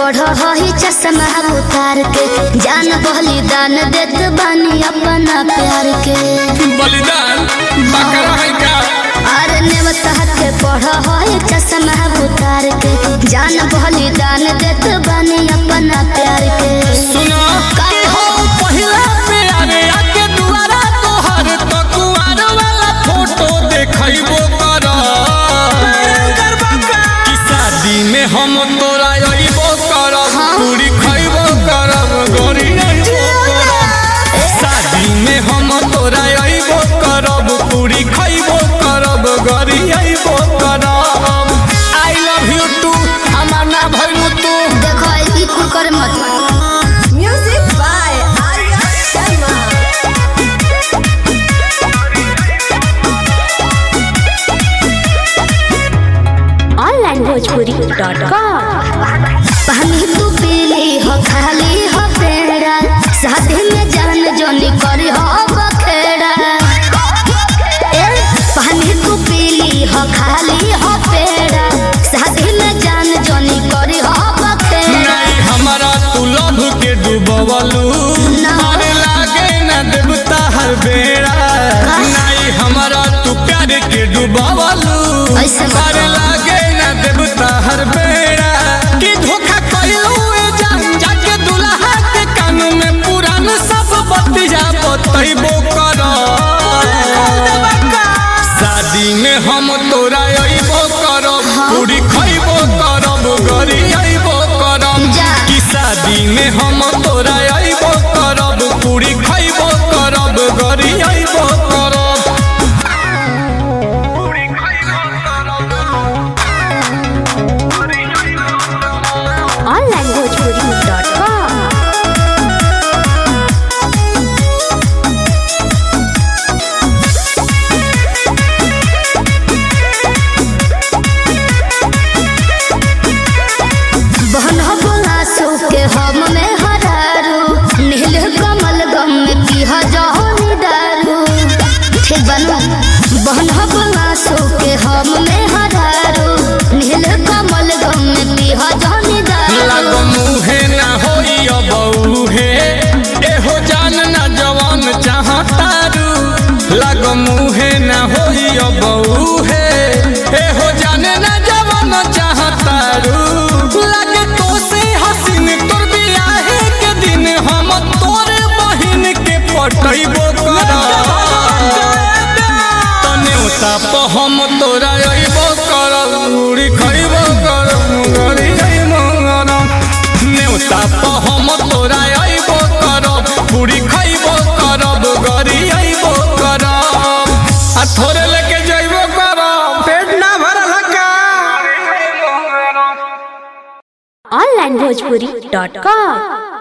पढ़ हई चश्मा उतार के जान बलिदान देत बानी अपना प्यार के बलिदान बकरा है का अरे नेवता के पढ़ हई चश्मा उतार के जान बलिदान देत बानी अपना प्यार के सुनो का- कि हो पहिला प्यारे आके दुआरा तोहर तो कुआर वाला फोटो देखैबो कर कि शादी में हम तोरा अइबो करब पूरी खइबो करब गोरी अइबो करब शादी में हम तोरा अइबो करब पूरी खइबो करब गोरी अइबो करब आई लव यू टू हमार ना भइलू तू देखो ई कुल कर मत Music by Arya Sharma. onlinebhojpuri.com पानी तू पीली हो खाली हो पेड़ा शादी में जान जोनी करी हो बखेड़ा ए, पानी तू पीली हो खाली हो पेड़ा शादी में जान जोनी करी हो बखेड़ा नहीं हमारा तू लभ के डूबवलू ना। अरे लागे न देवता हर बेड़ा नहीं हमारा तू प्यार के डूबवलू ऐसे मत अरे लागे न देवता हर बेड़ा कि धोखा कइलू ए जान जाके दुल्हा के कान में पुरान सब बतिया बतैबो कर शादी में हम तोरा अइबो करब पूरी खइबो करब गरी अइबो करब जा। कि शादी में हम तोरा अइबो करब पूरी खइबो करब गरी अइबो करब onlinebhojpuri.com बहन हो बोला सो के हम में हरारू नील कमल गम में पीह जहनी दारू ठीक बनू बहन हो बोला सो के हम में हरारू नील कमल गम में पीह जहनी दारू लागो मुहे ना होई अब उहे एहो जान ना जवान चाहतारू लागो मुहे ना होई अब उहे एहो जान ना जवान चाहतारू लागे तो से हसीन तोर बियाहे के दिन हम तोरे बहिन के पटैबो कर तने उताप हम तोरा अइबो करब मुड़ी खइबो करब गरी अइबो करब नेउता प हम तोरा अइबो करब पूरी खइबो करब गरी अइबो करब आ थोड़े लेके जइबो करब पेट ना भरल का onlinebhojpuri.com